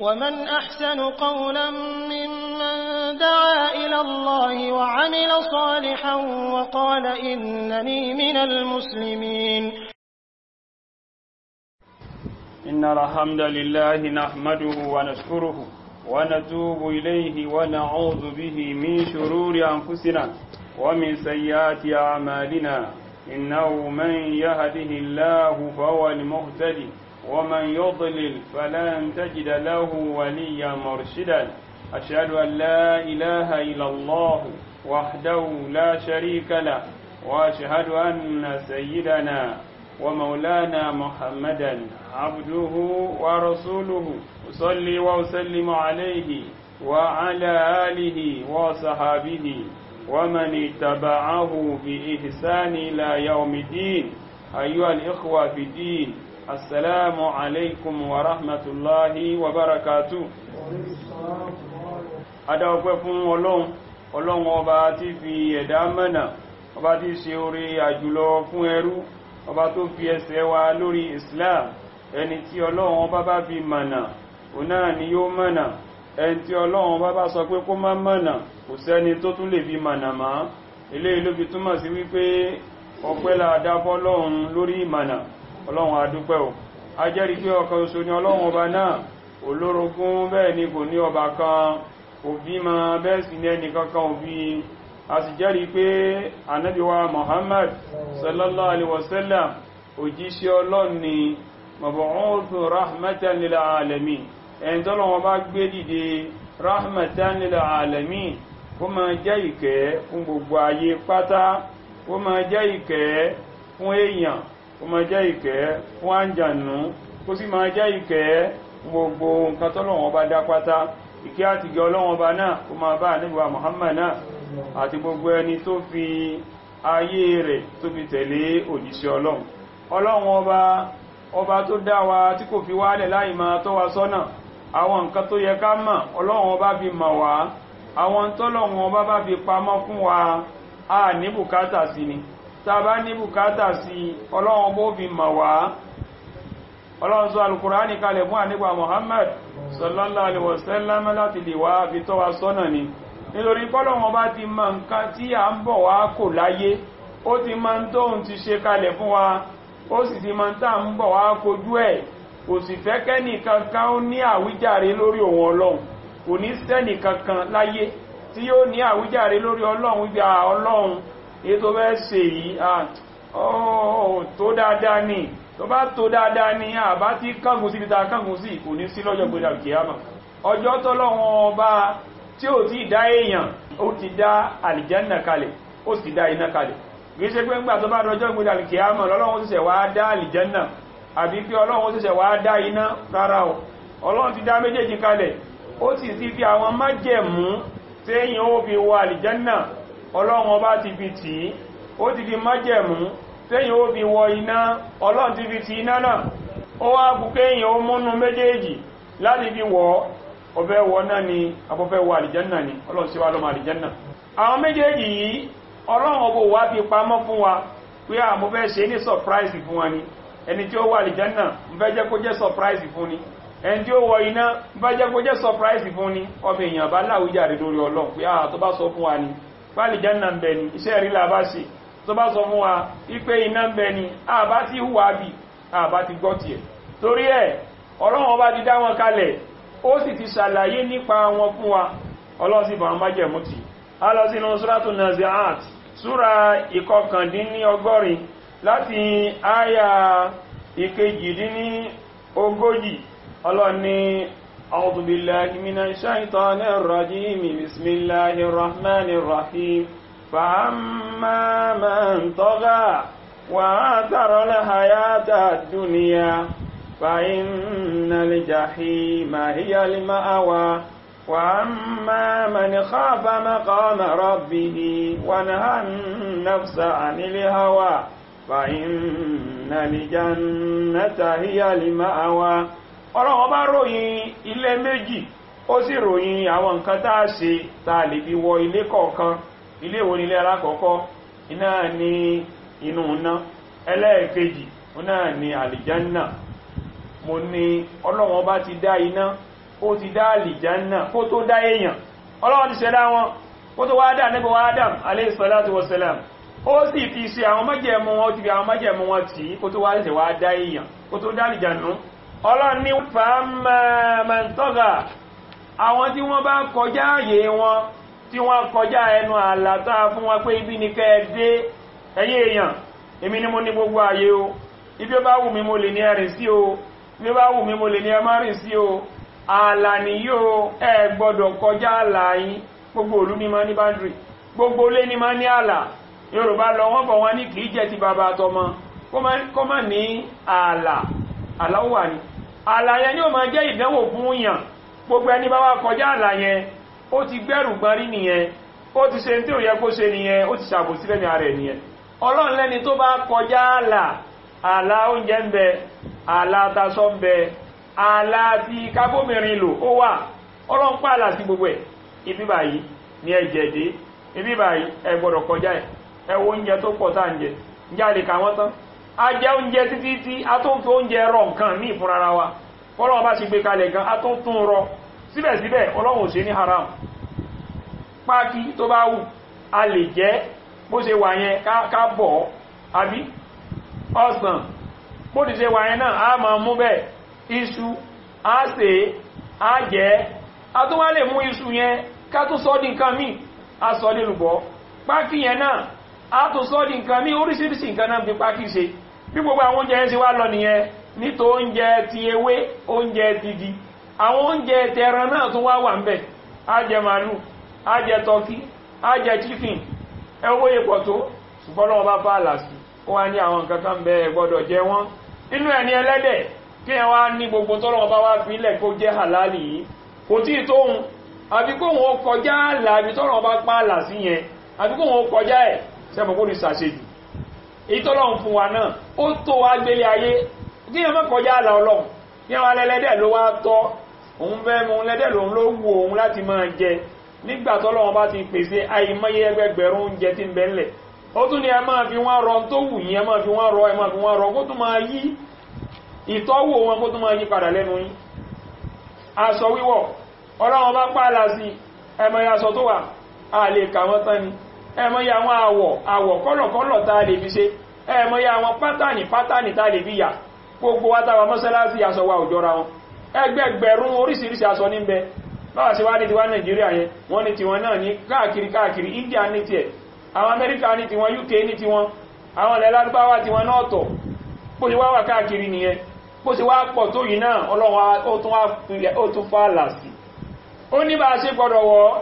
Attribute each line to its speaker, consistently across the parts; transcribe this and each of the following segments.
Speaker 1: ومن أحسن قولا ممن دعا إلى الله وعمل صالحا وقال إنني من المسلمين
Speaker 2: إن الحمد لله نحمده ونشكره ونتوب إليه ونعوذ به من شرور أنفسنا ومن سيئات أعمالنا إنه من يهده الله فهو المهتدي ومن يضلل فلن تجد له وليا مرشدا أشهد أن لا إله إلا الله وحده لا شريك له وأشهد أن سيدنا ومولانا محمدا عبده ورسوله أصلي وأسلم عليه وعلى آله وصحابه ومن اتبعه بإحسان إلى يوم الدين أيها الإخوة في الدين السلام عليكم ورحمة الله وبركاته adáwọ̀pẹ́ fún ọlọ́run ọlọ́run ọba tí fi ẹ̀dá mẹ́nà ọba tí ṣe orí àjùlọ fún ẹrú ọba tó fi ẹsẹ̀ wa lórí islam ẹni tí ọlọ́run ọba bá fi mọ̀nà òun náà ni yóò mọ̀nà ẹni tí ọlọ́run ọba bá sọ pé kó má mọ̀nà kò sẹ́ni tó tún lè fi mọ̀nà mọ́ eléyìí ló fi túmọ̀ sí wípé ọpẹ́ la dá fọ́lọ́run lórí ìmọ̀nà ọlọ́run adúpẹ́ o a jẹ́rìí pé ọ̀kan ṣoṣo ni ọlọ́run ọba náà olórogún bẹ́ẹ̀ ni kò ní ọba kan òbí ma bẹ́ẹ̀ sì ní ẹni kankan òbí a sì jẹ́rìí pé anábíwá Muhammad sallallahu alaihi wasallam òjíṣẹ́ ọlọ́run ni mab'uth rahmatan lil alamin ẹni tọ́lọ́wọ́ bá gbé dìde rahmatan lil alamin kó ma jẹ́ ìkẹ́ fún gbogbo ayé pátá kó ma jẹ́ ìkẹ́ fún èèyàn kó ma jẹ́ ìkẹ́ fún àǹjànú kó sì ma jẹ́ ìkẹ́ fún gbogbo nǹkan tọ́lọ́wọ́ bá dá pátá ìkẹ́ àti gẹ ọlọ́wọ́n ọba náà kó máa bá nígbà Muhammad náà àti gbogbo ẹni tó fi ayé rẹ̀ tó fi tẹ̀lé òjíṣẹ́ ọlọ́run ọlọ́run ọba ọba tó dá wa tí kò fi wálẹ̀ láì máa tọ́ wa sọ́nà àwọn nǹkan tó yẹ ká mọ̀ ọlọ́run ọba fi mọ̀ wá àwọn tọ́lọ́run ọba bá fi pamọ́ fún wa a ní bùkátà sí ni tá a bá ní bùkátà sí ọlọ́run ọba ó fi mọ̀ wá ọlọ́run sọ alukùránì kalẹ̀ fún ànígbà Muhammad sallallahu alaihi wasallam láti lè wá fi tọ́ wa sọ́nà ni nítorí pọ́lọ̀wọ́n bá ti mọ nǹkan tí a ń bọ̀ wá kò láyé ó ti mọ tóhun ti ṣe kalẹ̀ fún wa ó sì ti mọ tá ń bọ̀ wá kojú ẹ̀ kò sì fẹ́ kẹ́nì kankan ó ní àwíjàre lórí òun ọlọ́run kò ní sẹ́nì kankan láyé tí yóò ní àwíjàre lórí ọlọ́run wípé ọlọ́run èyí tó fẹ́ ṣe yìí tó dáadáa ni tó bá tó dáadáa ní àbá tí kángun sí ìta kángun sí kò ní sí lọ́jọ́ gbé alkiyama ọjọ́ tọ́lọ́wọ́n ọba tí ó ti dá èèyàn ó ti dá alìjẹ́nà kalẹ̀ ó sì dá iná kalẹ̀ kìí ṣe pé ńgbà tó bá rọjọ́ gbé alkiyama lọ́lọ́wọ́n ṣẹ̀ṣẹ̀ wá dá alìjẹ́nà àbí pé ọlọ́wọ́n ṣẹ̀ṣẹ̀ wá dá iná rárá o ọlọ́run ti dá méjèèjì kalẹ̀ ó sì ti fi àwọn májẹ̀mú téèyàn ó fi wọ alìjẹ́nà ọlọ́run ọba ti fi tì í ó ti fi májẹ̀mú tẹ́yìn ó fi wọ iná ọlọ́run ti fi ti iná náà ó wá bùkẹ́ èyàn ó múnú méjèèjì láti fi wọ́ ọbẹ̀ wọ náà ni abọ́fẹ́ wọ àlìjánà ni ọlọ́run sí wá lọ́mọ àlìjánà àwọn méjèèjì yìí ọlọ́run ọbọ̀ wá fi pamọ́ fún wa pé à mo fẹ́ ṣe ní surprise fún wa ni ẹni tí ó wọ àlìjánà ń fẹ́ jẹ́ kó jẹ́ surprise fún ni ẹni tí ó wọ iná ń fẹ́ jẹ́ kó jẹ́ surprise fún ni ọmọ èèyàn bá láwùjáre lórí ọlọ́run pé à tó bá sọ fún wa ni bá àlìjánà ń bẹ ni iṣẹ́ rí la bá ṣe tó bá sọ fún wa wípé iná ń bẹ ni àbá ti hùwà bí àbá ti gbọ́ tiẹ̀ torí ẹ̀ ọlọ́run ọba ti dá wọn kalẹ̀ ó sì ti ṣàlàyé nípa wọn fún wa ọlọ́run sì fàwọn májẹ̀mú tì á lọ sínú súrátù Nazi'at súra ìkọkàndínní ọgọ́rin láti àyà ìkejìdínní ogójì ọlọ́run ní a'udhu billahi minash shaitanir rajim bismillahir rahmanir rahim فأما من طغى وآثر الحياة الدنيا فإن الجحيم هي المأوى وأما من خاف مقام ربه ونهى النفس عن الهوى فإن الجنة هي المأوى ọlọ́run bá ròyìn ilé méjì ó sì ròyìn àwọn nǹkan tá a ṣe tá a lè fi wọ ilé kọ̀ọ̀kan ilé ìwò nílé alákọ̀ọ́kọ́ iná ní inú iná ẹlẹ́ẹ̀kejì iná ní àlìjánà mo ní ọlọ́wọ́n bá ti dá iná ó ti dá àlìjánà kó tó dá èèyàn ọlọ́run ti ṣẹ̀dá wọn kó tó wá dá níbo wá Adam alayhi salatu wassalam ó sì fi ṣe àwọn májẹ̀mú wọn ó ti fi àwọn májẹ̀mú wọn tì í kó tó wá ṣẹ̀ wá dá èèyàn kó tó dá àlìjánà ọlọ́run ní fàámàmàntọ́gà àwọn tí wọ́n bá kọjá àyè wọn tí wọ́n kọjá ẹnu àlàtà fún wọn pé ibi ní kẹ́ẹ̀dé ẹ̀yìn èèyàn èmi ni mo ní gbogbo àyè o ibi ó bá wù mí mo lè ní ẹ̀rìn sí o ibi ó bá wù mí mo lè ní ẹmọ́ rìn sí o ààlà ni yóò ẹ gbọ́dọ̀ kọjá ààlà yín gbogbo òlú ní máa ní báńdìrì gbogbo ilé ní máa ní ààlà yorùbá lọ wọ́n bọ̀ wọ́n ní kìí jẹ́ ti bàbá àtọmọ kó má ní ààlà ààlà ó wà ní ààlà yẹn ni ó máa jẹ́ ìdánwò fún yàn gbogbo ẹni bá wá kọjá ààlà yẹn ó ti gbẹ́rù gbọ́n rí nìyẹn ó ti ṣe tí ò yẹ kó ṣe nìyẹn ó ti ṣàbòsí lẹ́nu ara ẹ̀ nìyẹn ọlọ́run lẹ́ni tó bá kọjá ààlà ààlà oúnjẹ ń bẹ ààlà atasọ ń bẹ ààlà ti kábómìnrin lò ó wà ọlọ́run pààlà sí gbogbo ẹ̀ ibi báyìí ní ẹ̀jẹ̀ dé ibi báyìí ẹ gbọ́dọ̀ kọjá ẹ̀ ẹ wo oúnjẹ tó pọ̀ tá à ń jẹ ǹjẹ́ a lè kà wọ́n tán a jẹ oúnjẹ títí tí a tó ń fi oúnjẹ rọ nǹkan ní ìfúnra wa ọlọ́run bá ṣe gbé kalẹ̀ gan a tó ń tún rọ síbẹ̀síbẹ̀ ọlọ́run ò ṣe ní haram pákí tó bá wù a lè jẹ bó ṣe wà yẹn ká bọ̀ àbí ọsàn bó ti ṣe wà yẹn náà a máa mú bẹ́ẹ̀ iṣu a ṣe a jẹ́ a tó wá lè mú iṣu yẹn ká tó sọ́ di nǹkan míì a sọ́ di lùbọ́ pákí yẹn náà a tó sọ́ di nǹkan míì oríṣiríṣi nǹkan náà fi pákí ṣe bí gbogbo àwọn oúnjẹ yẹn ṣe wá lọ nìyẹn nítò oúnjẹ ti ewé oúnjẹ ti di àwọn oúnjẹ tẹran náà tún wá wà ń bẹ̀ a jẹ màálù a jẹ tọkí a jẹ chicken ẹwọ́ ipò tó ṣùgbọ́n lọ́wọ́ bá bá àlàsì ó wá ní àwọn nǹkan kan bẹ gbọ́dọ̀ jẹ wọ́n inú ẹ̀ ní ẹlẹ́dẹ̀ kí ẹ wá ní gbogbo tọ́lọ́wọ́ bá wá fi ilẹ̀ kó jẹ́ halali yìí kò tí ì tóhun àbí kó wọn kọjá àlà àbí tọ́lọ́wọ́ bá pa àlà sí yẹn àbí kó wọn kọjá ẹ̀ sẹ́mọ̀ kó ní sàṣejù èyí tọ́lọ́wọ́ fún wa náà ó tó wá gbélé ayé kí ẹ má kọjá àlà ọlọ́run kí wọn lẹ́lẹ́dẹ̀ ló wá tọ́ òun fẹ́ mu lẹ́dẹ̀ lòun ló wù òun láti máa jẹ nígbà tọ́lọ́wọ́n bá ti pèsè àìmọye ẹgbẹgbẹ̀rún oúnjẹ tí ń bẹ́ńlẹ̀ ó tún ní ẹ máa fi wọ́n rọ tó wù yín ẹ máa fi wọ́n rọ ẹ máa fi wọ́n rọ kó tún máa yí ìtọ́wò wọn kó tún máa yí padà lẹ́nu yín aṣọ wíwọ̀ ọlọ́wọ́n bá pààlà sí ẹmọye aṣọ tó wà a lè kà wọ́n tán ni ẹmọye àwọn àwọ̀ àwọ̀ kọ́lọ̀kọ́lọ̀ tá a lè fi ṣe ẹmọye àwọn pátánì pátánì tá a lè fi yà gbogbo wa táwa mọ́sálásí aṣọ wa ò jọra wọn ẹgbẹgbẹ̀rún oríṣiríṣi aṣọ ní bẹ báwa ṣe wá ní tiwa nàìjíríà yẹn wọ́n ní tiwọn náà ní káàkiri káàkiri india ní tiẹ̀ àwọn amẹ́ríkà ní tiwọn uk ní tiwọn àwọn ilẹ̀ lárúbáwá tiwọn náà tọ̀ bó ṣe wá wà káàkiri nìyẹn bó ṣe wá pọ̀ tó yìí náà ọlọ́run ó tún wá filẹ̀ ó tún fà làsì ó ní bá a ṣe gbọ́dọ̀ wọ́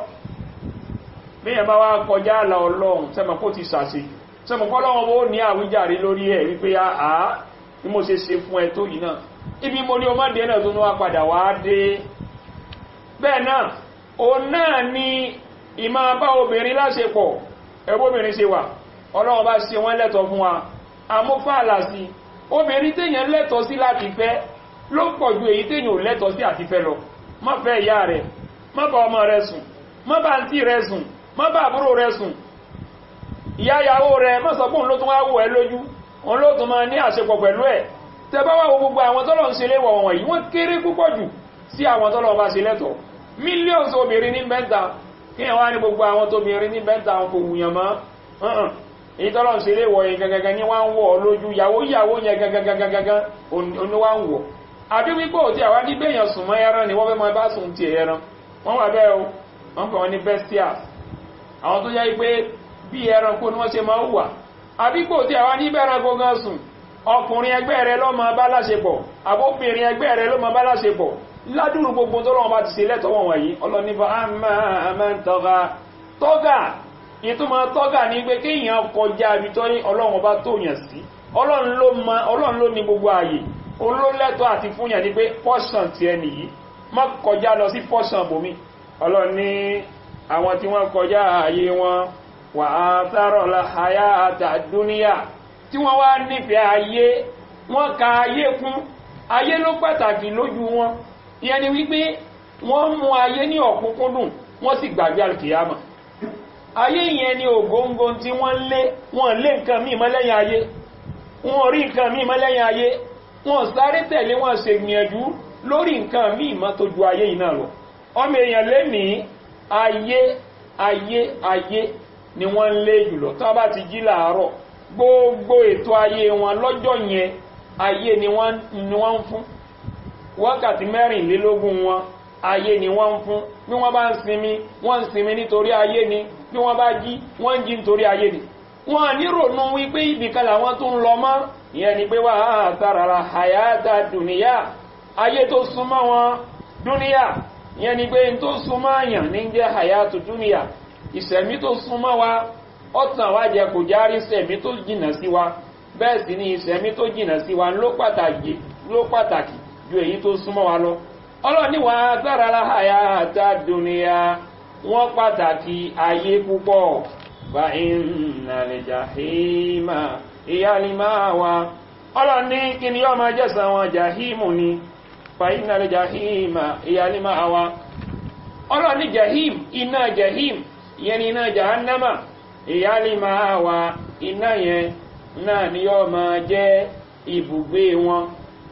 Speaker 2: bí yẹn bá wá kọjá àlà ọlọ́run sẹ́mọ̀ kó ti ṣàṣe sẹ́mọ̀ kọ́ lọ́wọ́ ó ní àwíjàre lórí ẹ̀ wípé àá bí mo ṣe ṣe fún ẹ tó yìí náà ibi mo ní o má dé náà tó ní wá padà wá dé bẹ́ẹ̀ náà o náà ni ìmá bá obìnrin láṣepọ̀ ẹgbóbìnrin ṣe wà ọlọ́wọ́ bá ṣe wọ́n lẹ́tọ̀ fún wa amúfààlà sí obìnrin téèyàn lẹ́tọ̀ sí láti fẹ́ ló pọ̀ ju èyí téèyàn ò lẹ́tọ̀ sí àti fẹ́ lọ má fẹ́ ìyá rẹ̀ má bá ọmọ rẹ̀ sùn má bá àǹtí rẹ̀ sùn má bá àbúrò rẹ̀ sùn ìyá ìyàwó rẹ̀ má sọ pé òun ló tún wá wò ẹ́ lójú òun ló tún máa ní àṣepọ̀ pẹ̀lú ẹ̀ tẹ bá wà wo gbogbo àwọn tọ́lọ̀ ń ṣe léwọ̀ wọ̀nyí wọ́n kéré púpọ̀ jù sí àwọn tọ́lọ̀ bá ṣe lẹ́tọ̀ọ́ millions obìnrin ní bẹ́ntà kí ẹ̀wà ní gbogbo àwọn tóbìnrin ní bẹ́ntà kò wùyàn mọ́ èyí tọ́lọ̀ ń ṣeré wọ̀ yẹn gẹ́gẹ́gẹ́ ní wọ́n ń wọ̀ lójú yàwó yàwó yẹn gẹ́gẹ́gẹ́gẹ́gẹ́ oní wá ń wọ̀ àbí wípé òtí àwá ní bẹ́yàn sùn mọ́ ẹran ni wọ́n fẹ́ máa bá sùn ti ẹran wọ́n wà bẹ́ẹ̀ o wọ́n kàn wọ́n ní bestias àwọn tó yẹ pé bí ẹranko ni wọ́n ṣe máa ń wà àbí pé òtí àwá ní bẹ́ẹ̀ran kó gan sùn ọkùnrin ẹgbẹ́ rẹ ló máa bá láṣepọ̀ àbóbìnrin ẹgbẹ́ rẹ ló máa bá láṣepọ̀ ládùrù gbogbo tó lọ́wọ́ bá ti ṣe lẹ́tọ̀wọ̀n wọ̀nyí ọlọ́nífà àmàntọ́gà tọ́gà ìtumọ̀ tọ́gà ní pé kéèyàn kọjá ibi tó ní ọlọ́run bá tó yàn sí ọlọ́run ló ní gbogbo ààyè olólẹ́tọ̀ àti fúnyàn ní pé pọ́ṣàn ti ẹni yìí má kọjá lọ sí pọ́ṣàn bòmí ọlọ́run ní àwọn tí wọ́n kọjá ààyè wọn wà á sárọ̀ láhàyà àtàdúníyà tí wọ́n wá nífẹ̀ẹ́ ayé wọ́n ka ayé kún ayé ló pàtàkì lójú wọn ìyẹn ni wípé wọ́n mú ayé ní ọ̀kúnkúndùn wọ́n sì gbàgbé alkiyama ayé ìyẹn ni ògóngó tí wọ́n lé wọ́n lé nǹkan míì mọ́lẹ́yìn ayé wọ́n rí nǹkan míì mọ́lẹ́yìn ayé wọ́n sáré tẹ̀lé wọ́n ṣe gbìyànjú lórí nǹkan míì má tó ju ayé yìí náà lọ ọmọ èèyàn lé ní ayé ayé ayé ni wọ́n ń lé jùlọ tí wọ́n bá ti jí làárọ̀ gbogbo ètò ayé wọn lọ́jọ́ yẹn ayé ni wọ́n ń fún wákàtí mẹ́rìnlélógún wọn ayé ni wọ́n ń fún bí wọ́n bá ń sinmi wọ́n ń sinmi nítorí ayé ni bí wọ́n bá jí wọ́n ń jí nítorí ayé ni wọ́n ní rònú wípé ibìkan làwọn tó ń lọ mọ́ ìyẹn ni pé wà á tàràrà àyáta dùnìyà ayé tó súnmọ́ wọn dúníyà ìyẹn ni pé tó súnmọ́ àyàn ní jẹ́ àyátù dúnìyà ìṣẹ̀mí tó súnmọ́ wa ọ̀tàn wa jẹ kò járí ìṣẹ̀mí tó jìnà sí wa bẹ́ẹ̀ sì ni ìṣẹ̀mí tó jìnà sí wa ló pàtàkì ju èyí tó súnmọ́ wa lọ ọlọ́ni wà á tàràrà àyáta dùnìyà wọ́n pàtàkì ayé púpọ̀ fa iná lè jàhímà ìyá ni máa wá ọlọ́ni kí ni yọ́ máa jẹ́sàn wọn jàhímù ni fa iná lè jàhímà ìyá ni máa wá ọlọ́ni jàhím iná jàhím yẹn ni iná jahannama ìyá ni máa wá iná yẹn náà ni yọ́ máa jẹ́ ibùgbé wọn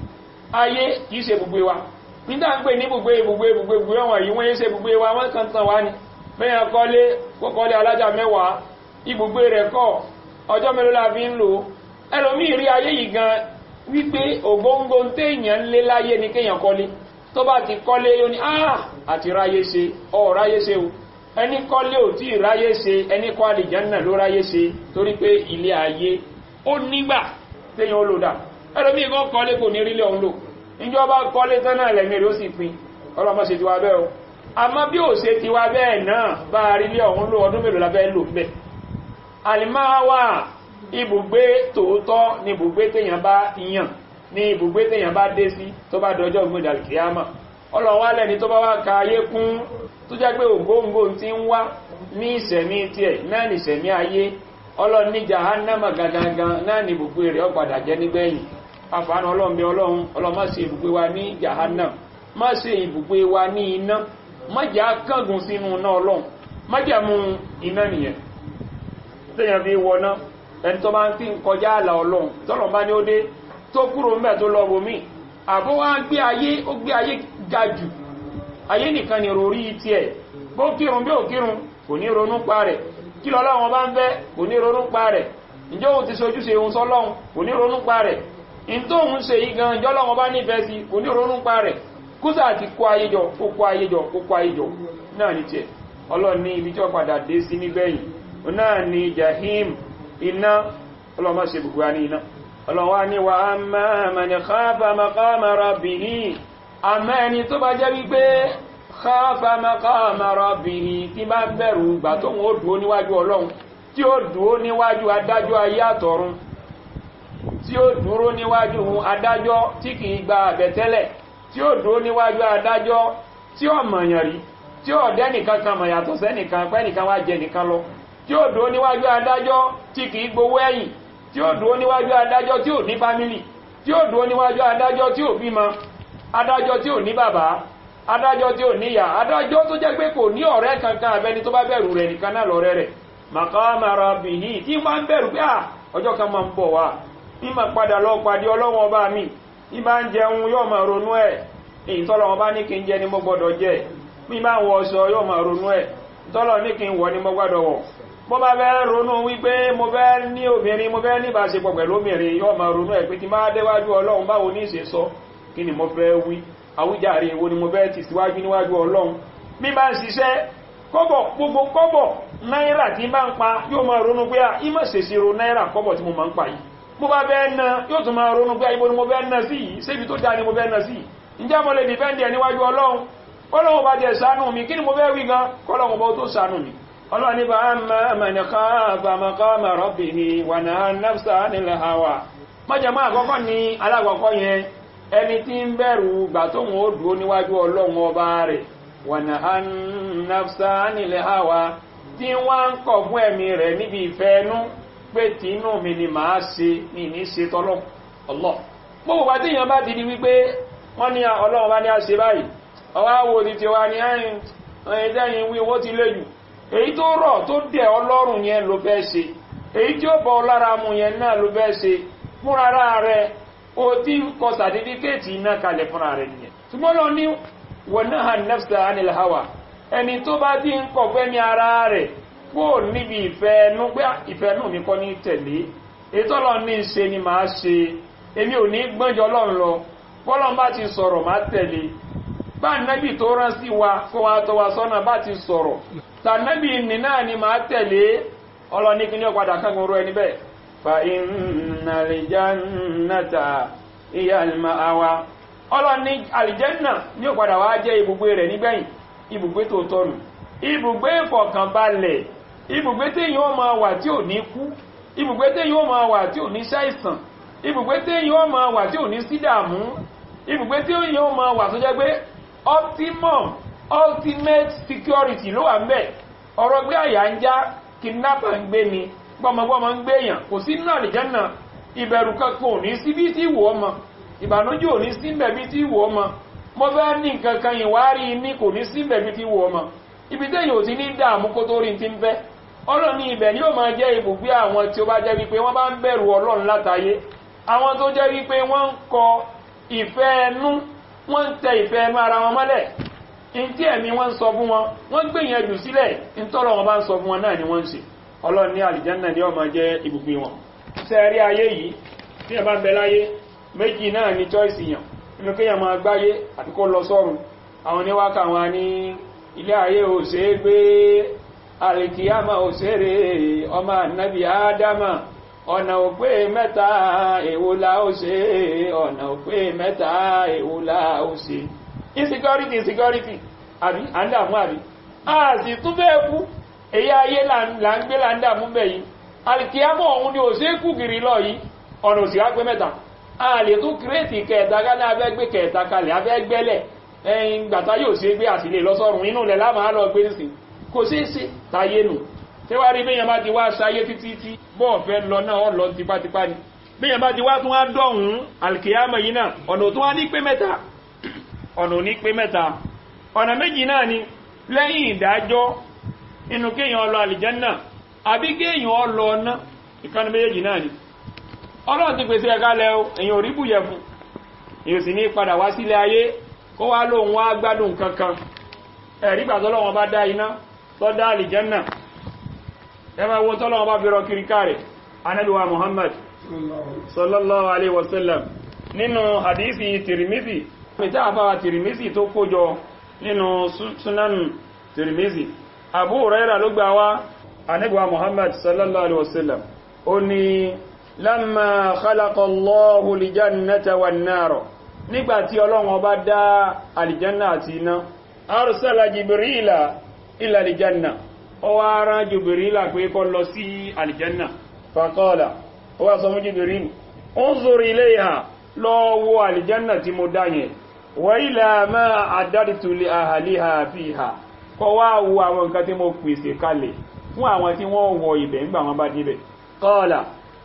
Speaker 2: ayé kìí ṣe ibùgbé wa nígbà ń pè ní ibùgbé ibùgbé ibùgbé ibùgbé wọn yìí wọ́n yé ṣe ibùgbé wa wọ́n kàn tàn wá ni bẹ́yàn kọ́lé kọ́kọ́lé alájà mẹ́wàá ibùgbé rẹ̀ kọ́ ọjọ́ mélòó la fi ń lò ẹlòmíì rí ayé yìí gan wípé ògóńgó téèyàn ń lé láyé ni kéèyàn kọ́lé tó bá ti kọ́lé yóò ní ah àti ráyé ṣe ọ̀ ráyé ṣe o ẹni kọ́lé ò tí ì ráyé ṣe ẹni kọ́ àlìjánná ló ráyé ṣe torí pé ilé ayé ó nígbà téèyàn ó lò dà ẹlòmíì kan kọ́lé kò ní rílé ọ̀hún lò ìjọba kọ́lé tán náà lẹ́mí rẹ̀ ó sì pin ọlọ́mọ ṣe ti wá bẹ́ẹ̀ o àmọ́ bí ò ṣe ti wá bẹ́ẹ̀ náà bá a rí lé ọ̀hún ló ọdún mélòó la fẹ́ lò bẹ́ẹ̀ alimáwà ibùgbé tòótọ́ ní ibùgbé téèyàn bá yàn ní ibùgbé téèyàn bá dé sí tó bá dọjọ́ ìgbéjà kìámà ọlọ́wọ́ lẹ́ni tó bá wá ka ayé kún tó jẹ́ pé ògbóǹgbò ti ń wá ní ìsẹ̀mí tiẹ̀ náà ní ìsẹ̀mí ayé ọlọ́run ní jahannama gangan náà ní ibùgbé rẹ̀ ó padà jẹ́ nígbẹ̀yìn àfààní ọlọ́run bí ọlọ́run ọlọ́run má ṣe ibùgbé wa ní jahannam má ṣe ibùgbé wa ní iná má jẹ́ akángun sínú iná ọlọ́run má jẹ́ mú iná nìyẹn téèyàn fi wọná ẹni tó bá ń tí ń kọjá àlà ọlọ́run tọ́lọ̀ bá ní ó dé tó kúrò ń bẹ̀ tó lọ bòmí àbó wá gbé ayé ó gbé ayé ga jù ayé nìkan ni rorí tiẹ̀ bó kírun bí ò kírun kò ní ronú pa rẹ̀ kí lọ́lọ́run bá ń fẹ́ kò ní ronú pa rẹ̀ ǹjẹ́ òun ti sojú ṣe òun sọ́lọ́run kò ní ronú pa rẹ̀ ìtóhun ṣe yí gan ìjọ́ lọ́wọ́ bá nífẹ̀ẹ́ sí kò ní ronú pa rẹ̀ kúsà àti kó ayéjọ kó kó ayéjọ kó kó ayéjọ náà ní tiẹ̀ ọlọ́run ní ibi tí wọ́n padà dé sí nígbẹ̀yìn náà ní jahim iná ọlọ́mọ ṣe gbogbo wa ní iná ọlọ́wà ní wa amma man khafa maqama rabbihi àmọ́ ẹni tó bá jẹ́ wípé khafa maqama rabbihi tí bá bẹ̀rù ìgbà tó ń ó dúó níwájú ọlọ́run tí ó dúó níwájú adájọ́ ayé àtọ̀run tí ó dúró níwájú adájọ́ tí kìí gba àbẹ̀tẹ́lẹ̀ tí ó dúró níwájú adájọ́ tí ó mọ̀yàn rí tí ó dẹ́nìkan kan mọ̀ yàtọ̀ sẹ́nìkan pẹ́nìkan wá jẹ nìkan lọ tí ó dúró níwájú adájọ́ tí kìí gbowó ẹ̀yìn tí ó dúró níwájú adájọ́ tí ò ní fámílì tí ó dúró níwájú adájọ́ tí ò bímọ adájọ́ tí ò ní bàbá adájọ́ tí ò níyà adájọ́ tó jẹ́ pé kò ní ọ̀rẹ́ kankan abẹni tó bá bẹ̀rù rẹ̀ nìkan náà lọ́rẹ́ rẹ̀ maqama rabbihi tí wọ́n ń bẹ̀rù pé ọjọ́ kan máa ń bọ̀ wá ní ma padà lọ pàdé ọlọ́wọ́n ọba mi ní bá ń jẹun yóò máa ronú ẹ̀ èyí tọ́lọ̀ wọn bá ní kí n jẹ ni mo gbọ́dọ̀ jẹ mi bá ń wọ ọṣọ yóò máa ronú ẹ̀ tọ́lọ̀ ní kí n wọ ni mo gbọ́dọ̀ wọ̀ mo bá fẹ́ ronú wípé mo fẹ́ ní obìnrin mo fẹ́ ní ìbáṣepọ̀ pẹ̀lú obìnrin yóò máa ronú ẹ̀ pé tí máa déwájú ọlọ́run báwo ní ìṣe sọ kí ni mo fẹ́ wí àwíjàre èwo ni mo fẹ́ ti síwájú níwájú ọlọ́run mi bá ń ṣiṣẹ́ kọ́bọ̀ gbogbo kọ́bọ̀ náírà tí bá ń pa yóò máa ronú pé à ìmọ̀ ṣèṣirò náírà kọ́bọ̀ tí mo máa ń pa yìí mo bá bẹ́ẹ̀ ná yóò tún máa ronú pé ibo ni mo bẹ́ẹ̀ ná sí yìí sébi tó dáa ni mo bẹ́ẹ̀ ná sí ǹjẹ́ mo lè dìfẹ́ǹdì ẹ̀ níwájú ọlọ́run ọlọ́run bá jẹ́ ṣàánú mi kí ni mo bẹ́ẹ̀ wí gan kọ́lọ́run bá tó ṣàánú mi ọlọ́run ní bá amma man khafa maqama rabbihi wa naha nafsa 'anil hawa májàmá àkọ́kọ́ ni alákọ̀ọ́kọ́ yẹn ẹni tí ń bẹ̀rù gbà tó wọn ó dúró níwájú ọlọ́run ọba rẹ̀ wa naha nafsa 'anil hawa tí wọ́n ń kọ̀ fún ẹ̀mí rẹ̀ níbi ìfẹ́ ẹnu pé tí inú mi ni màá ṣe ní ní ṣe tọ́lọ́ ọlọ́ gbogbo bá tí èèyàn bá ti di wípé wọ́n ní ọlọ́run bá ní a ṣe báyìí ọwá wo ti ti wá ní ẹ̀yìn ẹ̀yìn wí owó ti léjù èyí tó rọ̀ tó dẹ̀ ọlọ́run yẹn ló fẹ́ ṣe èyí tí ó bọ̀ lára mu yẹn náà ló fẹ́ ṣe fúnra rẹ̀ o ti kọ sàtífíkẹ́ẹ̀tì iná kalẹ̀ fúnra rẹ̀ nìyẹn ṣùgbọ́n lọ ní wọnáhà nafsa anil hawa ẹni tó bá ti ń kọ̀ fẹ́ ní ara rẹ̀ kó níbi ìfẹ́ ẹnu pé ìfẹ́ ẹnu mi kọ́ ní tẹ̀lé ètò ọlọ́run ní í ṣe ni màá ṣe èmi ò ní gbọ́njọ ọlọ́run lọ bọ́lọ́n bá ti sọ̀rọ̀ máa tẹ̀lé bá nẹ́bì tó rán sí wa kó wa tọ́ wa sọ́nà bá ti sọ̀rọ̀ tà nẹ́bì nì náà ni máa tẹ̀lé ọlọ́ni kí ní ọ̀padà kángun rọ ẹni bẹ́ẹ̀ fa innal jannata hiya al-ma'wa ọlọ́ni àlìjẹ́nà ní ọ̀padà wá jẹ́ ibùgbé rẹ̀ nígbẹ̀yìn ibùgbé tó tọ́nu ibùgbé ìfọ̀kànbalẹ̀ ibùgbé téèyàn ó máa wà tí ò ní kú ibùgbé téèyàn ó máa wà tí ò ní ṣàìsàn ibùgbé téèyàn ó máa wà tí ò ní sídàmú ibùgbé téèyàn ó máa wà tó jẹ́ pé optimum ultimate security ló wà ń bẹ̀ ọ̀rọ̀ gbé àyà ń já kidnapper ń gbé ni gbọmọgbọmọ ń gbé èèyàn kò sí nínú àlìjánà ìbẹ̀rù kankan ò ní sí bí tí ìwò ọmọ ìbànújẹ́ ò ní sí mbẹ̀ bí tí ìwò ọmọ mo fẹ́ ní nǹkan kan ìwárí ní kò ní sí mbẹ̀ bí tí ìwò ọmọ ibi téèyàn ò ti ní dààmú kó tó rí ti ń fẹ́ ọlọ́ni ibẹ̀ ni yóò máa jẹ́ ibùgbé àwọn tí ó bá jẹ́ wípé wọ́n bá ń bẹ̀rù ọlọ́run látayé àwọn tó jẹ́ wípé wọ́n ń kọ ìfẹ́ ẹnu wọ́n ń tẹ ìfẹ́ ẹnu ara wọn mọ́lẹ̀ in tí ẹ̀mí wọ́n ń sọ fún wọn wọ́n gbìyànjú sílẹ̀ in tọ́lọ̀ wọn bá ń sọ fún wọn náà ni wọ́n ń ṣe ọlọ́run ní àlìjánà ni ó máa jẹ́ ibùgbé wọn sẹ́ẹ̀rí ayé yìí tí ẹ bá ń bẹ láyé méjì náà ni choice yàn inú kéèyàn máa gbáyé àti kó lọ sọ́run àwọn oníwákà wọn ní ilé ayé ò ṣe é gbé àlìkíyàmà ò ṣeré ọmọ ànábì ádámà ọ̀nà òpé mẹ́ta èwo la ó ṣe ọ̀nà òpé mẹ́ta èwo la ó ṣe insecurity insecurity àbí à ń dààmú àbí a sì tún bẹ́ẹ̀ kú èyí ayé là ń gbé là ń dààmú bẹ̀ yìí alìkíyàmọ̀ ọ̀hun ni ò ṣe é kú gìrì lọ yìí ọ̀nà òsì wá pé mẹ́ta a lè tún kírètì kẹta gálẹ́ abẹ́ gbé kẹta kalẹ̀ abẹ́ gbẹ́lẹ̀ ẹ̀yìn gbàtá yóò ṣe é gbé àtìlè lọ́sọ̀rùn inú lẹ̀ lámàá lọ gbé sí kò sí sí táyé nù tí wá rí bíyàn bá ti wá sáyé títí tí bọ́ọ̀ fẹ́ lọ náà ọ lọ tipátipá ni bíyàn bá ti wá tún wá dọ̀hún alkiyama yìí náà ọ̀nà tó wá ní pé mẹ́ta ọ̀nà ní pé mẹ́ta ọ̀nà méjì náà ni lẹ́yìn ìdájọ́ inú kéèyàn lọ àlìjánà àbí kéèyàn lọ ọ̀nà ìkànnì méjèèjì náà ni ọlọ́run ti pèsè ẹ̀ka lẹ o èyàn ò rí bùyẹ̀ fún èyàn sì ní padà wá sílé ayé kó wá lóun wá gbádùn kankan ẹ̀rí gbàtọ́lọ́wọ́n bá dá iná tó dá àlìjánà ẹmà wo tọ́lọ́wọ́ bá fi rọ kiri káàrẹ̀ anábíwa muhammad sallallahu alaihi wasallam nínú hadisi tirimizi mita àfáwà tirimizi tó kójọ nínú sunan tirimizi abu raira ló gbà wá anábíwa muhammad sallallahu alaihi wasallam ó ní lamma khalaqallahu lijannata wan naro nígbàtí ọlọ́wọ́ bá dá alìjanna àti iná arsala jibrila ila aljanna ó wá rán jibrila pé kó lọ sí aljanna faqala ó wá sọ fún jibril unzur ilayha lọ wo aljanna tí mo dá yẹn wa ila ma adartu li ahliha fiha kó wá wo àwọn nǹkan tí mo pèsè kalẹ̀ fún àwọn tí wọ́n wọ ibẹ̀ ńgbà wọ́n bá débẹ̀ qala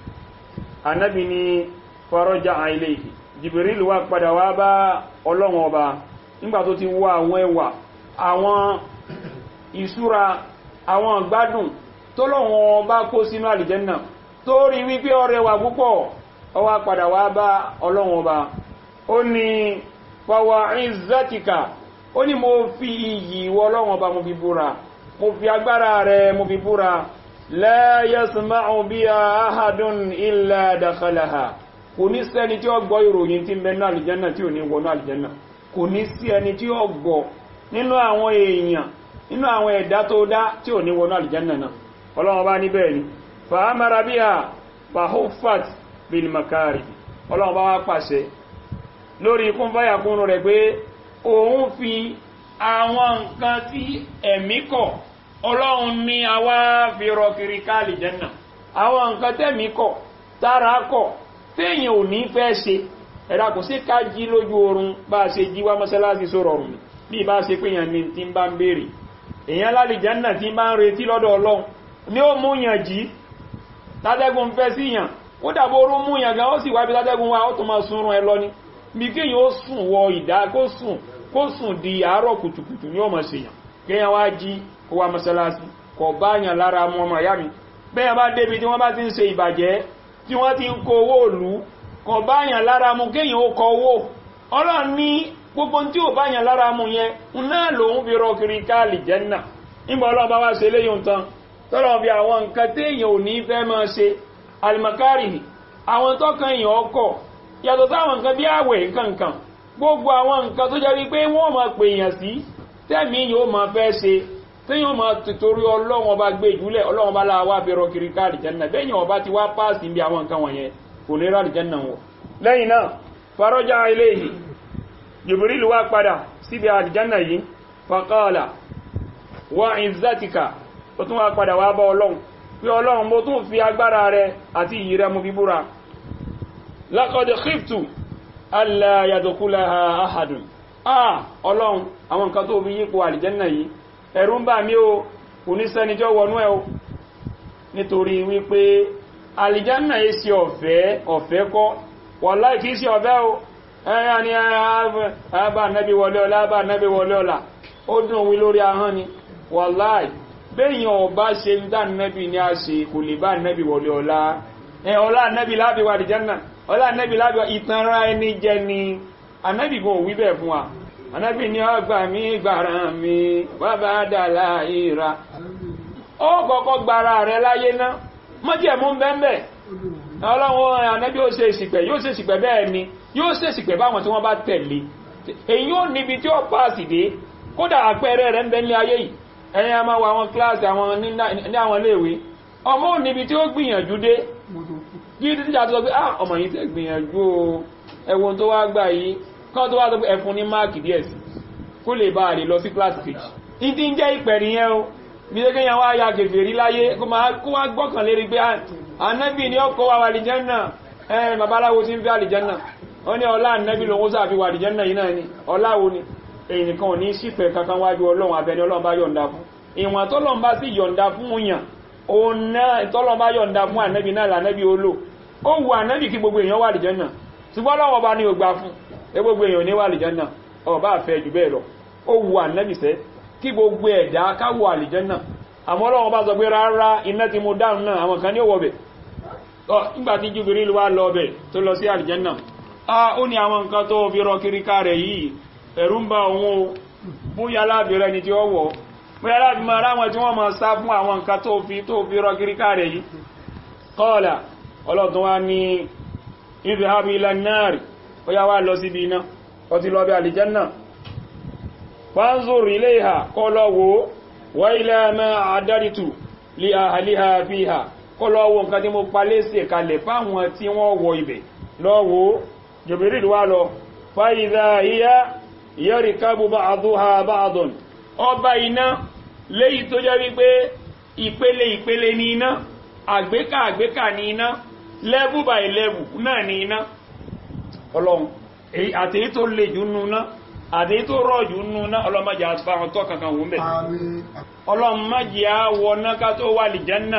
Speaker 2: anabi ni faraja ilayhi jibril wá padà wá bá ọlọ́run ọba nígbà tó ti wọ àwọn ẹwà àwọn ìṣúra àwọn gbádùn tó lọ́wọ́n bá kó sínú àlìjẹ́nà tó rí wípé ọrẹ wà púpọ̀ ọwá padà wá bá ọlọ́wọ́n ọba ó ní fọwọ́ ìzẹ́tìkà ó ní mo fi iyì ìwọ ọlọ́wọ́n ọba mo fi búra mo fi agbára rẹ mo fi búra la yasma'u biha ahadun illa dakhalaha kò ní sẹ́ni tí ó gbọ́ ìròyìn tí ń bẹ ní àlìjẹ́nà tí ò ní wọnú àlìjẹ́nà kò ní sí ẹni tí ó gbọ́ nínú àwọn èèyàn nínú àwọn ẹ̀dá tó dá tí ò ní wọnú àlìjánà náà ọlọ́run bá níbẹ̀ ni fàámàrà bí i fàhófàt bil makari ọlọ́run bá wá pàṣẹ lórí ikún fáyàkúnnù rẹ̀ pé òun fi àwọn nǹkan tí ẹ̀mí kọ̀ ọlọ́run ní àwá fi rọ kiri ká àlìjánà àwọn nǹkan tẹ́mí kọ̀ tára kọ̀ téèyàn ò ní fẹ́ ṣe ẹ̀dá kò sí ká jí lójú oorun bá a ṣe jí wá mọ́sálásí sórọ̀rùn mi bí ìbá ṣe pé yàn ní tí ń bá ń béèrè èyàn lálìjánà tí ń bá ń retí lọ́dọ̀ ọlọ́run ní ó mú yàn jí tátẹ́gùn fẹ́ sí yàn ó dàbò orú mú yàn gan ó sì wábi tátẹ́gùn wá ó tó máa sunrun ẹ lọ ní bí kéyàn ó sùn wọ ìdá kó sùn kó sùn di àárọ̀ kùtùkùtù ní ó máa ṣe yàn kéyàn wá jí kó wá mọ́sálásí kò bá yàn lára mú ọmọ ìyá mi bẹ́ẹ̀ bá débi tí wọ́n bá ti ń ṣe ìbàjẹ́ tí wọ́n ti ń kó owó òlú kò bá yàn lára mú kéyàn ó kọ owó ọlọ́run ní gbogbo tí ò bá yàn lára mú yẹn náà lòun fi rọ kiri káàlì jẹ́nà nígbà ọlọ́run bá wá ṣe léyìn tán tọ́lọ̀ fi àwọn nǹkan tí èèyàn ò ní fẹ́ máa ṣe alimakari àwọn tọ́kan èèyàn ọkọ̀ yàtọ̀ sáwọn nǹkan bí àwẹ̀ nǹkankan gbogbo àwọn nǹkan tó jẹ́ wípé wọ́n máa pè èèyàn sí tẹ́mi yóò máa fẹ́ ṣe tí yóò máa tìtorí ọlọ́run ọba gbé ìjúlẹ̀ ọlọ́run bá láwa fi rọ kiri káàlì jẹ́nà bẹ́yìn ọba ti wá páàsì bí àwọn nǹkan wọ̀nyẹn kò ní ráàlì jẹ́nà wọ̀ lẹ́yìn náà farọ́jà iléyìí jibril wá padà síbi àlìjánà yìí faqala wa izzatika ó tún wá padà wá bá ọlọ́run pé ọlọ́run mo tún fi agbára rẹ àti iyì rẹ mo fi búra laqad khiftu alla yadkhulaha ahadun ah ọlọ́run àwọn nǹkan tó fi yípo àlìjánà yìí ẹ̀rù ń bà mí o kò ní sẹ́ni jọ wọnú ẹ̀ o nítorí wípé àlìjánà yìí sí ọ̀fẹ́ ọ̀fẹ́ kọ́ wallahi kìí sí ọ̀fẹ́ o ẹ̀yà ni àbá nẹ́bí wọlé ọlá àbá nẹ́bí wọlé ọlá ó dùn wí lórí ahọ́n ni wàláì béèyàn ọba ṣe ń dá nẹ́bí ní a ṣe kò lè bá nẹ́bí wọlé ọlá ẹ ọlá nẹ́bí lábí wà dìjánà ọlá nẹ́bí lábí ìtanra ẹni jẹ ni anẹ́bí gan òwí bẹ́ẹ̀ fún wa anẹ́bí ni ọgbà mi gbàrà mi bàbá dàlà ìra ó kọ́kọ́ gbàrà rẹ láyé ná mọ́jẹ̀mú bẹ́ẹ̀ ọlọ́run ànẹ́bí ó ṣe ìsìpẹ̀ yóò ṣe ìsìpẹ̀ bẹ́ẹ̀ ni yóò ṣe ìsìpẹ̀ báwọn tí wọ́n bá tẹ̀lé èyí ó níbi tí ó pàásì dé kódà àpẹẹrẹ rẹ̀ ń bẹ ní ayé yìí ẹ̀yìn a máa wọ àwọn kíláàsì àwọn ní àwọn iléèwé ọmọ ò níbi tí ó gbìyànjú dé kí títí àti sọ pé ah ọmọ yìí tẹ̀ gbìyànjú o ẹ̀wọ̀n tó wá gbà yìí kán tó wá sọ pé ẹ̀fún ní máàkì díẹ̀ sí kó lè bá a lè lọ sí kíláàsì kejì ìdí ń jẹ́ ìpẹ̀rì yẹn o bí ó kéèyàn wá ya kèfèrí láyé kó wá gbọ́kàn lérí pé ànábì ni ó kọ́ wa wàlìjẹ́nà ẹ̀ babaláwo tí ń fi àlìjẹ́nà ó ní ọlá ànábì lòun sáàfi wàlìjẹ́nà yìí náà ni ọláwo ni èyí nìkan ò ní sípẹ̀ kankan wájú ọlọ́run abẹni ọlọ́run bá yọ̀ǹda fún ìwọ̀n tọ́lọ́run bá sì yọ̀ǹda fún yàn òun náà tọ́lọ́run bá yọ̀ǹda fún ànábì náà lànábì ó lò ó wù ànábì kí gbogbo èèyàn wàlìjẹ́nà ṣùgbọ́n ọlọ́run ọba ni ò gbà fún ẹ gbogbo èèyàn ní wàlìjẹ́nà ọba àfẹ́ jù bẹ́ẹ̀ lọ ó wù ànábì sẹ́ kí gbogbo ẹ̀dá káwọ àlìjẹ́nà àmọ́ ọlọ́run bá sọ pé rárá iná tí mo dáhùn náà àwọn kan ní òwò bẹ̀ nígbàtí Jibril wá lọ bẹ̀ tó lọ sí àlìjẹ́nà a ó ní àwọn nǹkan tó fi rọ kiri ká rẹ̀ yìí ẹ̀rù ń bá òun o bóyá lábẹ̀rẹ̀ ni tí ó wọ̀ bóyá láti máa ráwọn tí wọ́n máa sá fún àwọn nǹkan tó fi tó fi rọ kiri ká rẹ̀ yìí kọ́ọ̀lá ọlọ́tún wá ní idhhab ila an-nar ó yá wá lọ síbi iná ó ti lọ bí àlìjẹ́nà fanzur ilayha kọ́ lọ wò wa ila ma a'dadtu li ahliha fiha kọ́ lọ wò nǹkan tí mo palẹ́ sí kalẹ̀ fáwọn tí wọ́n wọ ibẹ̀ lọ́wọ́ Jibril wá lọ fàíza ìyá yarkabu ba'duha ba'dun ọba iná léyìí tó jẹ́ wípé ìpele ìpele ní iná àgbékà àgbékà ní iná level by level náà ní iná ọlọ́run àti èyí tó lè jù núná àti èyí tó rọ̀ jù núná ọlọ́mọjà àtúfàwọn tó kankan wọ́n bẹ̀ ọlọ́mọjà wọná ká tó wà lì Jánnà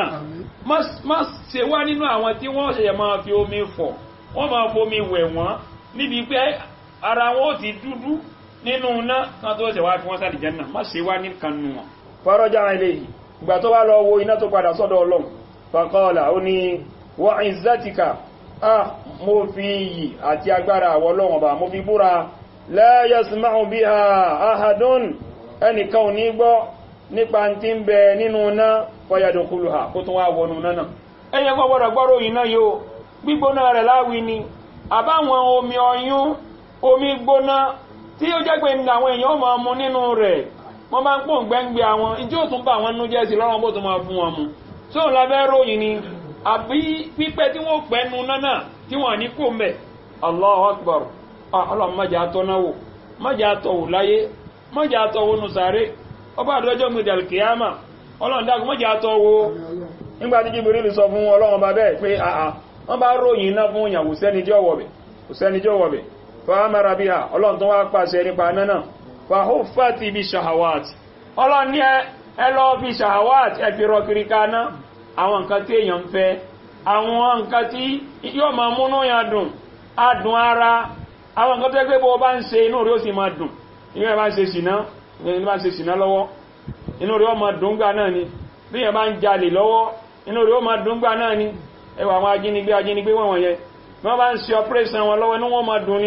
Speaker 2: má ṣe wá nínú àwọn tí wọ́n ṣẹ̀yẹ̀ máa fi omi fọ̀ wọ́n máa fomi wẹ̀ wọ́n níbi pé ara wọn ó ti dúdú nínú iná kan tó ṣẹ̀wá fi wọ́n sáà Jánnà má ṣe wá ní kanú wọn. fọ́rọ́jà ilé yìí ìgbà tó wá lọ wo iná tó padà sọ́dọ̀ ọlọ́run faqala ó ní wa izzatika ah mo fi iyì àti agbára àwọ ọlọ́run ọba mo fi búra la yasma'u biha ahadun ẹnìkan ò ní gbọ́ nípa tí ń bẹ nínú iná fayadkhuluha kó tún wá wọnú náà ẹ̀yẹ kọ́ gbọ́dọ̀ gbọ́rọ̀ yìí náà yóò gbígbóná rẹ̀ láwí ni àbáwọn omi ọyún omi gbóná tí ó jẹ́ pé ní àwọn èèyàn máa mu nínú rẹ̀ wọ́n bá ń pò ń gbẹ́ngbẹ́ àwọn ìjọ tún bá àwọn nú jẹ́ sí lọ́rọ̀ bó tún máa fún wọn mu tí òun lábẹ́ ròyìn ni àbí pípẹ́ tí wọ́n pẹ́ nu náà tí wọ́n ní kó mẹ́ Allahu Akbar ọlọ́run májà tọ́náwò májà tọ̀wò láyé májà tọ̀wò nù sáré ọba àdọ́jọ́ gbèdè alkiyama ọlọ́run dákun májà tọ̀wò nígbà tí Jibril sọ fún ọlọ́run bá bẹ́ẹ̀ pé àà wọ́n bá ròyìn iná fún ìyàwó sẹ́nijọ́ wọ̀bẹ̀ fàámàrà bí ha ọlọ́run tó wá pàṣẹ nípa náà fàhófàtí bí ṣàhàwàtí ọlọ́run ní ẹlọ́ bí ṣàhàwàtí ẹfi rọkiri kaná àwọn nǹkan tí èèyàn ń fẹ́ àwọn nǹkan tí yóò máa múnú ya dùn adùn ara àwọn nǹkan tó ẹgbẹ́ bọ́ bá ń ṣe inú rí ó sì máa dùn inú ẹ̀ bá ń ṣe ṣìná inú bá ń ṣe ṣìná lọ́wọ́ inú rí ó máa dùn gbà náà ni bí ẹ̀ bá ń jalè lọ́wọ́ inú rí ó máa dùn gbà náà ni ẹwà àwọn ajínigbé ajínigbé wọ̀n wọ̀nyẹn wọ́n bá ń ṣe ọpẹ́rẹ́sàn wọn lọ́wọ́ ní wọ́n máa dùn ní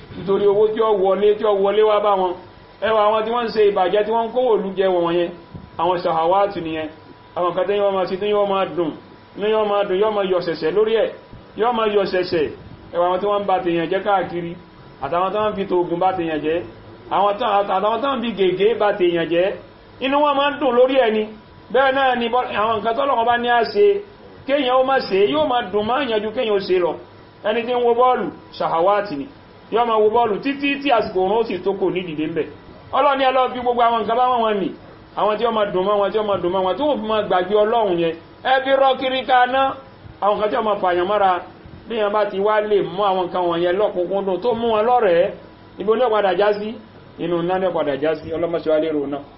Speaker 2: nítorí owó tí ó wọlé tí ó wọlé wá bá wọn ẹwà àwọn tí wọ́n ń ṣe ìbàjẹ́ tí wọ́n ń kówò lú jẹ wọ̀n yẹn àwọn ṣàhàwátì nìyẹn àwọn kan tẹ́yìn wọ́n máa sí tí yọ́ máa dùn ní yọ́ máa dùn yọ́ máa yọ ṣẹ̀ṣẹ̀ lórí ẹ̀ yọ́ máa yọ ṣẹ̀ṣẹ̀ ẹwà àwọn tí wọ́n ń bá tèèyàn jẹ́ káàkiri àtàwọn tán fi tòògùn bá tèèyàn jẹ́ àtàwọn tán fi gègé bá tèèyàn jẹ́ inú wọn máa ń dùn lórí ẹni bẹ́ẹ̀ náà ni àwọn nǹkan tọ́lọ́wọ́ bá ní á ṣe kéèyàn ó máa ṣe yóò máa dùn máa yànjú kéèyàn ó ṣe lọ ẹni tí ń wo bọ́ọ̀lù ṣàhàwátì ni yóò máa wo bọ́ọ̀lù títí tí àsìkò òun ó sì tó kò ní dìde ń bẹ̀ ọlọ́ni ẹlọ́ fi gbogbo àwọn nǹkan bá wọn nì àwọn tí ó máa dùn mọ́ wọn tí ó máa dùn mọ́ wọn tí wọ́n fi máa gbàgbé ọlọ́run yẹn ẹ fi rọ́ kiri ká ná àwọn nǹkan tí ó máa fàyàn mọ́ra bí yẹn bá ti wá lè mú àwọn nǹkan wọ̀nyẹn lọ́kùnkúndùn tó mú wọn lọ́rẹ̀ẹ́ ibo ní ọ̀padà já sí inú náà ní ọ̀padà já sí ọlọ́mọṣẹ́ wa lérò náà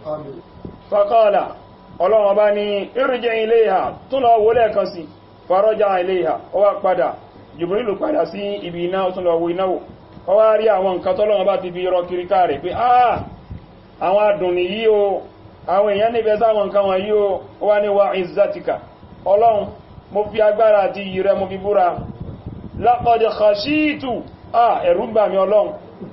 Speaker 2: faqala ọlọ́run bá ní irji ilayha tún lọ wọlé kan sí faraja ilayha ó wá padà Jibrilu padà sí ibi iná ó tún lọ wo ináwó ó wá rí àwọn nǹkan tọ́lọ́run bá ti fi rọ kiri ká rẹ̀ pé ah àwọn adùn nìyí o àwọn èèyàn níbẹ̀ sáwọn nǹkan wọn yí o ó wá ní wa izzatika ọlọ́run mo fi agbára àti iyì rẹ mo fi búra laqad khashitu ah ẹ̀rù bà mí ọlọ́run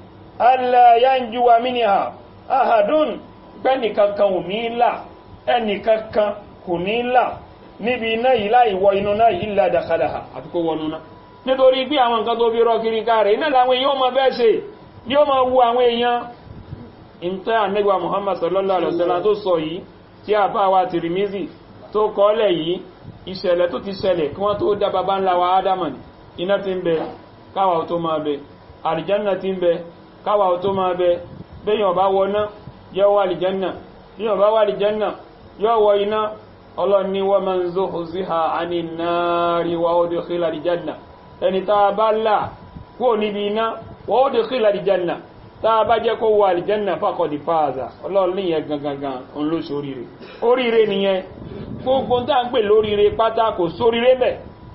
Speaker 2: alla yanjuwa minha ahadun pẹ́nìkankan ò ní là ẹnìkankan kò ní là níbi iná yìí láì wọ inú náà yìí illa dakhalaha àti kó wọnú náà nítorí bí àwọn nǹkan tó fi rọ kiri ká rẹ̀ iná làwọn èèyàn máa bẹ́ẹ̀ ṣe yóò máa wu àwọn èèyàn ìntẹ́ ànẹ́gbà Muhammad sallallahu alaihi wasallam tó sọ yìí tí a bá wa Tirmizi tó kọ́lẹ̀ yìí ìṣẹ̀lẹ̀ tó ti ṣẹlẹ̀ kí wọ́n tó dá bàbá ńlá wa Ádámà ní iná ti ń bẹ káwà tó máa bẹ àlìjánà ti ń bẹ káwà tó máa bẹ bẹ́yàn bá wọná yóò wà àlìjánà bẹ́yàn bá wà àlìjánà yóò wọ iná ọlọ́ni wa man zuhziha 'anil nari wa udkhila àlìjánà ẹni tá a bá là kúrò níbi iná wa udkhila àlìjánà tá a bá jẹ́ kó wọ àlìjẹ́nà fàkọ̀dì fàázà ọlọ́run níyẹn gangan òun ló sóríire oríire nìyẹn gbogbo tá ń pè lóríire pátá kò sóríire bẹ̀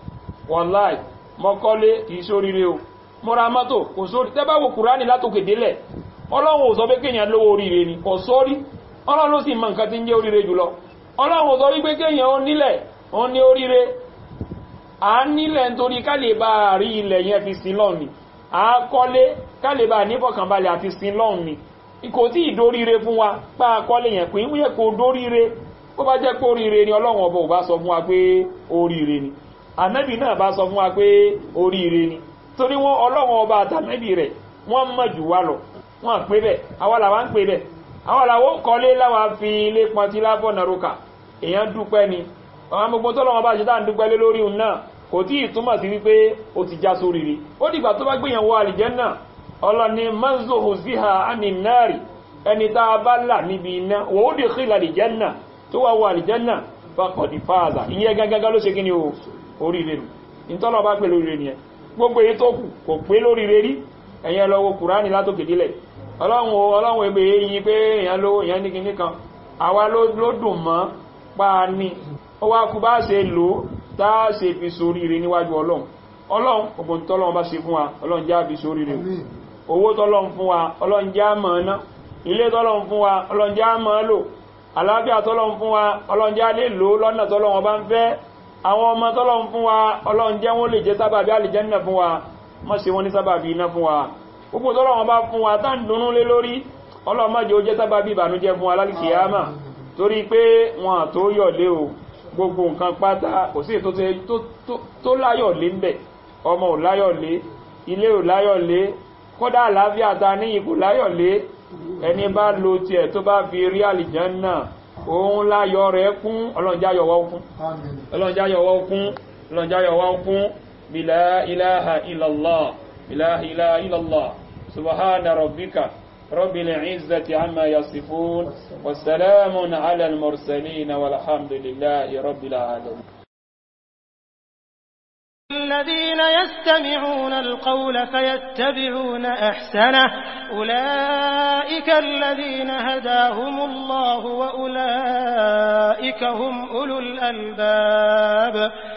Speaker 2: wàláì mọ́kọ́lé kìí sóríire o mọ́ra mọ́tò kò sórí tẹ́bá wo kùránì látòkè délẹ̀ ọlọ́run ò sọ pé kéèyàn lówó oríire ni kò sórí ọlọ́run ló sì mọ nǹkan tí ń jẹ́ oríire jùlọ ọlọ́run ò sọ wípé kéèyàn ó nílẹ̀ ó ní oríire à ń nílẹ̀ nítorí ká lè bá rí ilẹ̀ yẹn fi sin lọ́ọ̀ ni à ń kọ́lé ká lè bá nífọ̀kànbalẹ̀ àti sin lọ́ọ̀ ni kò tí ìdóríire fún wa pa akọ́lé yẹn pé wíyẹ kò dóríire ó bá jẹ́ pé oríire ni ọlọ́run ọba ò bá sọ fún wa pé oríire ni ànábì náà bá sọ fún wa pé oríire ni torí wọn ọlọ́run ọba àtànábì rẹ̀ wọ́n mọ̀ jù wá lọ wọ́n pé bẹ́ẹ̀ àwa làwa ń pè bẹ́ẹ̀ àwa làwa ó kọ́lé láwa fi ilé pọntí lábọ̀ nàrókà èèyàn dúpẹ́ ni àwọn gbogbo tọ́lọ́wọ́n bá ṣe tá à ń dúpẹ́ lé lórí òun náà kò tí ì túmọ̀ sí wípé ó ti já sóríire ó dìgbà tó bá gbìyànwó àlìjẹ́nà ọlọ́ni manzohu ziha aninari ẹni tá a bá là níbi iná wò ó dì kílà àlìjẹ́nà tó wà wọ àlìjẹ́nà faqad faza ìyẹn gángangá ló ṣe kí ni o oríire nù ìtọ́lọ̀ bá pè lóríire nìyẹn gbogbo èyí tó kù kò pé lóríire rí ẹ̀yẹn lọ wo kùránì látòkè délẹ̀ ọlọ́run ọlọ́run ebe yìí pé èèyàn lówó èèyàn ní kinní kan àwa ló dùn mọ́ pa á ní ó wá kú bá ṣe lò ó tá a ṣe fi soríire níwájú ọlọ́run ọlọ́run gbogbo tọ́lọ́run bá ṣe fún wa ọlọ́run já fi soríire owó tọ́lọ́run fún wa ọlọ́run já mọ̀ ọ́ná ilé tọ́lọ́run fún wa ọlọ́run já mọ̀ ọ́ lò àlàáfíà tọ́lọ́run fún wa ọlọ́run já lè lò lọ́nà tọ́lọ́run bá ń fẹ́ àwọn ọmọ tọ́lọ́run fún wa ọlọ́run jẹ́ wọ́n lè jẹ́ sábàbí àlìjẹ́nà fún wa má ṣe wọ́n ní sábàbí iná fún wa gbogbo tọ́lọ́run bá fún wa tá ń dunnú lé lórí ọlọ́run má jẹ́ ó jẹ́ sábàbí ìbànújẹ́ fún wa lálìkìyàmà torí pé wọn àtó yọ̀lé o gbogbo nǹkan pátá kò sí ètò tó láyọ̀lé ń bẹ̀ ọmọ ò láyọ̀lé ilé ò láyọ̀lé kódà àlàáfíà ta ní ipò láyọ̀lé ẹni bá lo tiẹ̀ tó bá fi rí àlìjẹ́nà òun láyọ̀ rẹ̀ kún ọlọ́njáyọ̀wọ́ kún ọlọ́njáyọ̀wọ́ kún ọlọ́njáyọ̀wọ́ kún bílá ilaha illallah bílá ilaha illallah subhana rabbika rabbil izzati amma yasifun wasalamun ala al-mursalin walhamdulillahi rabbil alamin
Speaker 1: الذين يستمعون القول فيتبعون أحسنه أولئك الذين هداهم الله وأولئك هم أولو الألباب